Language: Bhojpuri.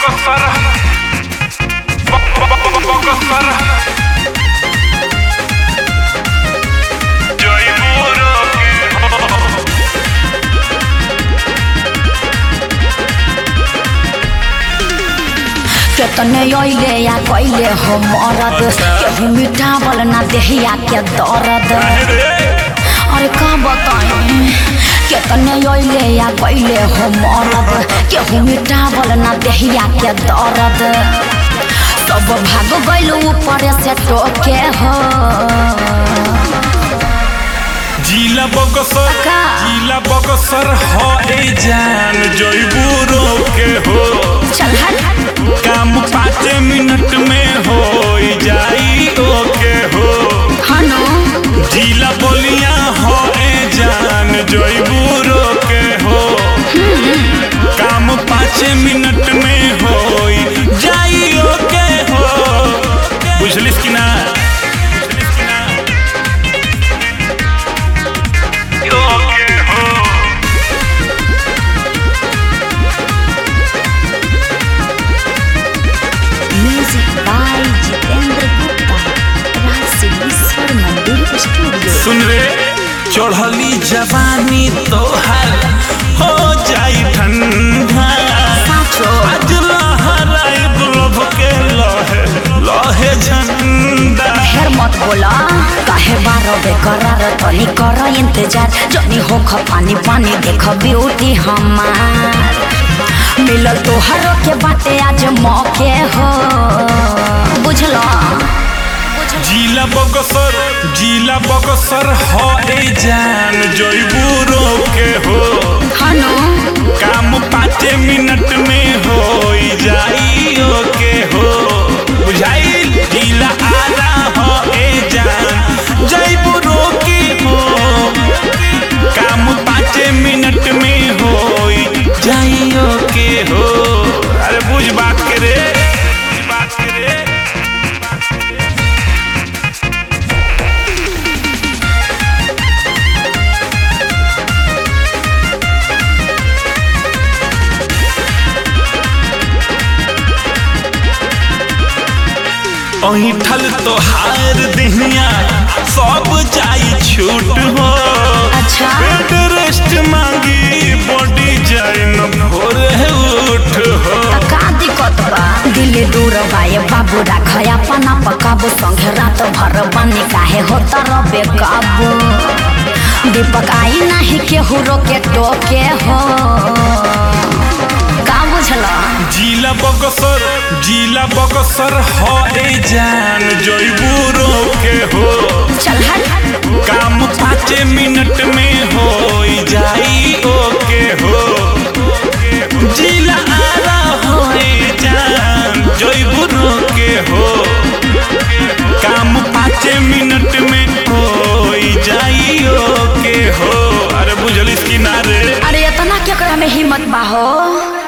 Bokosara. Bokosara. Joy Muro ke ho. केतने अइले या कइले हो मरद केहू मिटावल ना देहिया के दर्द अरे का बताई केतने अइले या कइले हो मरद केहू मिटावल ना देहिया के दर्द सब भाग गइल ऊपर से टोके हो जिला बगसर का? जिला बगसर हो ए जान जयबूरो के हो चल हट काम पाँच मिनट में हो जाई ओके हो हनु जिला बोलिया हो ए जान जयबूरो के हो काम पाँच मिनट में हो जाई ओके हो बुझलिस कि ना बुझलिस कि ना ओके हो music by Jitendra Gupta Raj Siddheshwar Mandir studio सुन रे चढ़ली जवानी तोहर हो जाई ठंडा साचो आज लहराई दुलभ के लहे लहे झंडा ढेर मत बोला काहे बारो बेकरार तनी कर इंतजार जनी होख पानी पानी देख ब्यूटी हमार मिलल तोहर के बाटे आज मौके हो बुझलो जिला बगसर जिला बगसर हो ए जान जयबूरो के हो हनु काम पाँच मिनट में हो जाई ओके हो बुझाई जिला आला हो ए जान जयबूरो के हो काम पाँच मिनट में हो जाई ओके हो अरे बुझ बात के रे बुझ बात के रे ऐठल तोहार दिहिया सब जाई छूट हो अच्छा। बेड रेस्ट मांगी बॉडी जाई न भोरे उठ हो का दिक्कत बा दिल दूर बाए बाबू राख अपन पकाबू संगे रात भर बने काहे होता रबे काबू दीपक आई नहीं केहू रोके टोके हो का बुझला जिला बगसर जिला बगसर हो ए जान जयबूरो के हो चल हट काम पाँच मिनट में